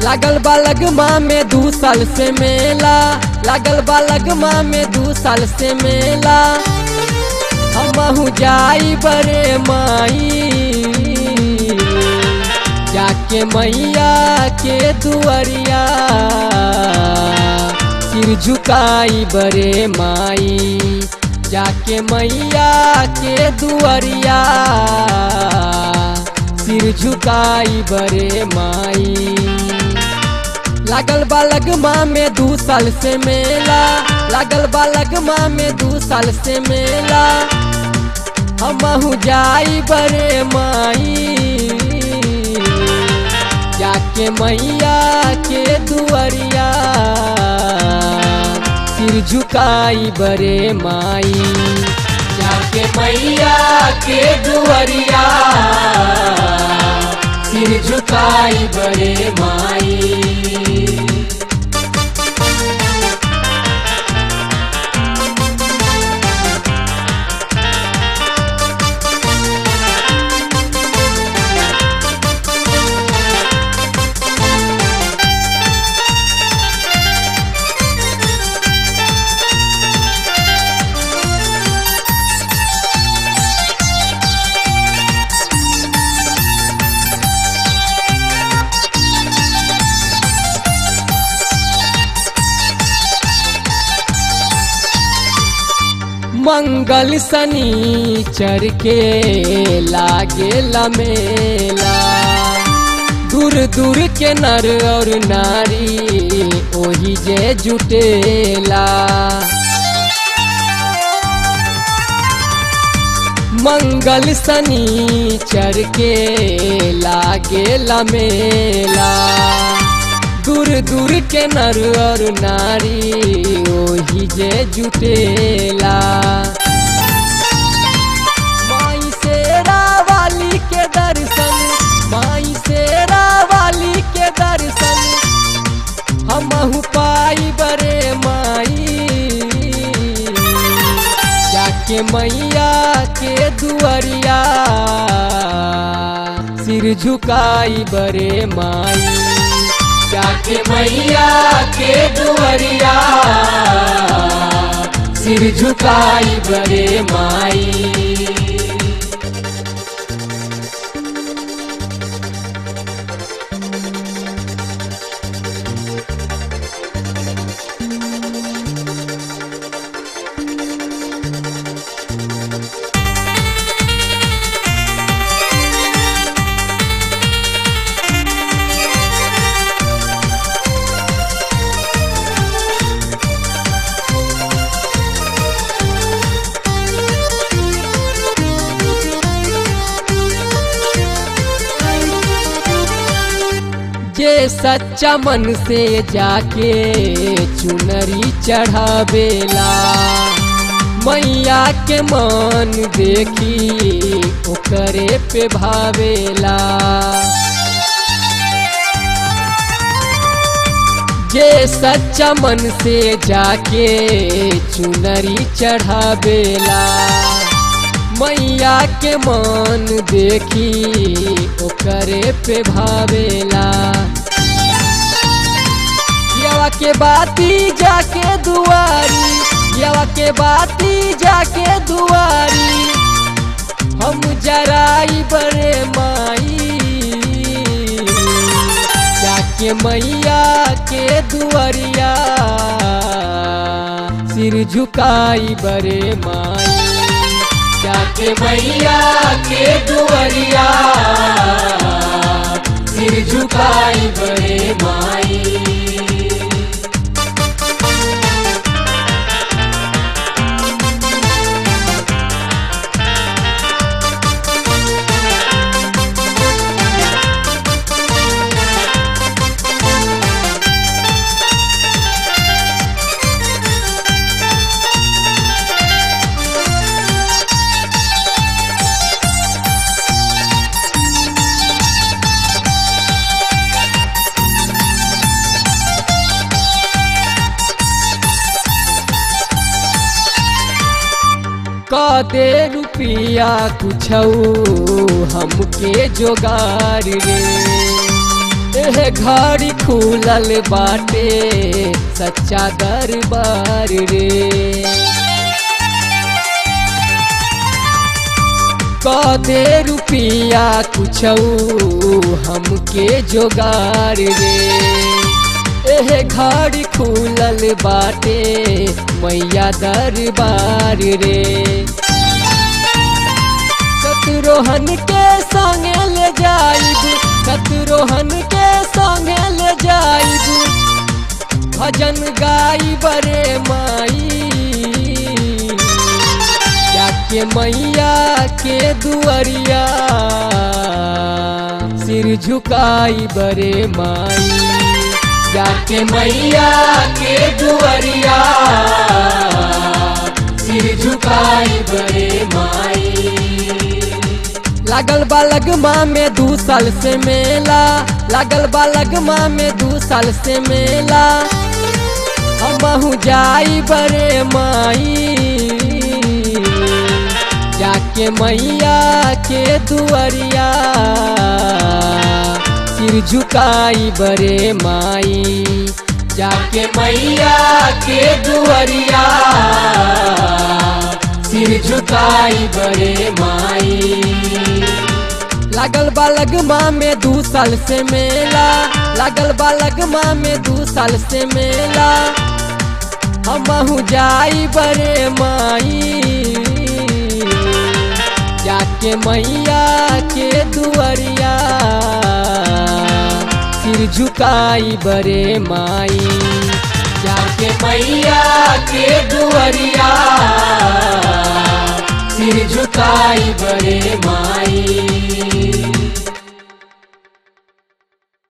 लागल बा लगमा में दू साल से मेला लागल बा लगमा में दू साल से मेला हमहू जाई बरे माई जाके मैया के दुआरिया सिर झुकाई बरे माई जाके मैया के दुआरिया सिर झुकाई बरे माई लागल बा लगमा में दू साल से मेला लागल बा लगमा में दू साल से मेला हमहू जाई बरे माई जाके मैया के दुआरिया सिर झुकाई बरे माई जाके मैया के दुआरिया सिर झुकाई बरे माई मंगल शनिचर के लागे मेला दूर दूर के नर और नारी ओही जे जुटेला मंगल शनिचर के लागे मेला दूर दूर के नर और नारी ओही जे जुटेला माई शेरा वाली के दर्शन माई शेरा वाली के दर्शन हमहू पाई बरे माई जाके मैया के दुआरिया सिर झुकाई बरे माई जाके मैया के दुआरिया सिर झुकाई बरे माई जे सच्चा मन से जाके चुनरी चढ़ावेला मैया के मन देखी ओकरे पे भावेला जे सच्चा मन से जाके चुनरी चढ़ावेला मैया के मन देखी ओकरे पे भावेला यवा के बाती जाके दुआरी यवा के बाती जाके दुआरी हम जराई बरे माई जाके मैया के दुआरिया सिर झुकाई बरे माई जाके मैया के दुआरिया सिर झुकाई बरे माई का दे रुपिया कुछ हमके जोगार रे एह घड़ी खुलल बाटे सच्चा दरबार रे कदे रुपिया कुछ हमके जोगार रे एह घड़ी खुलल बाटे मैया दरबार रे शत्रुहन के संगे ले जाइब शत्रुहन के संगे ले जाइब भजन गाई बरे माई जाके मैया के दुआरिया सिर झुकाई बरे माई जाके मैया के दुआरिया सिर झुकाई बरे माई लागल बा लगमा में दू साल से मेला लागल बा लगमा में दू साल से मेला हमहू जाई बरे माई जाके मैया के दुआरिया सिर झुकाई बरे माई जाके मैया के दुआरिया सिर झुकाई बरे माई लागल बा लगमा में दू साल से मेला लागल बा लगमा में दू साल से मेला हमहू जाई बरे माई जाके मैया के दुआरिया सिर झुकाई बरे माई जाके मैया के दुआरिया सिर झुकाई बरे माई